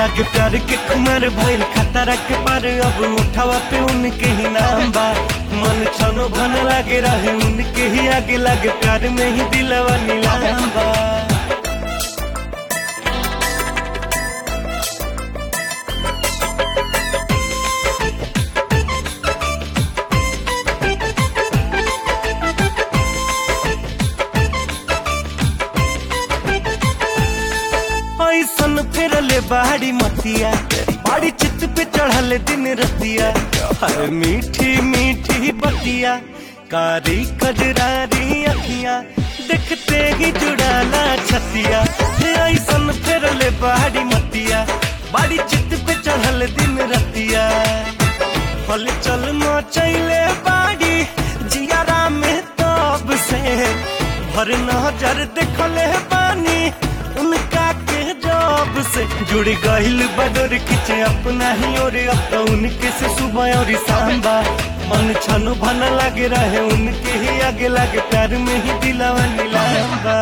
लागे प्यार के कुमार भइल खतरा के पार अब उठावा पे उनके ही नाम बा मन छनो भन लागे रहे उनके ही आगे लागे प्यार में ही दिलवा नीलाम बा ऐसन फिरले बाड़ी मतिया बाड़ी चित पे चढ़ल दिन रतिया हर मीठी मीठी बतिया कारी कजरारी अखिया देखते ही जुड़ाला छतिया ऐसन फिरले बाड़ी मतिया बाड़ी चित पे चढ़ल दिन रतिया हल चल मचैले बाड़ी जियारा में तब से भर नजर देखले बानी उनका के जॉब से जुड़ गहिल बदर खिंचे अपना ही और अब तो उनके से सुबह और शाम बा मन छनु भन लगे रहे उनके ही आगे लागे प्यार में ही दिलावा नीलाम बा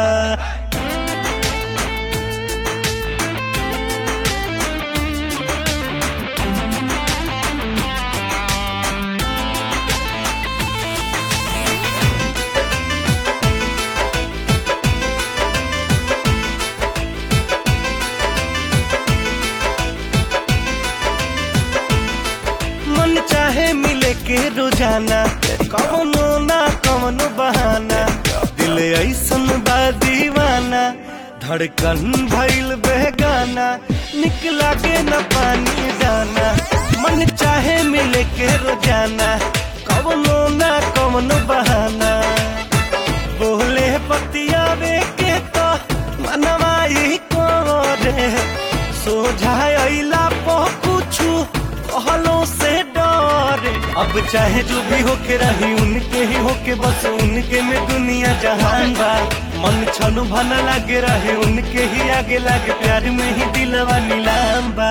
मन चाहे मिले के रोजाना कवनो ना कवनो बहाना दिल ऐसन बा दीवाना धड़कन भइल बेगाना निकला के न पानी दाना मन चाहे मिले के रोजाना कवनो ना कवनो बहाना बोले पतियावे के तो मनवाई को रे सोझाइला पो कुछु कहलों से डरे अब चाहे जो भी होके रही उनके ही होके बस उनके में दुनिया जहान बा मन छनु भन लागे रहे उनके ही आगे लागे प्यार में ही दिलवा नीलाम बा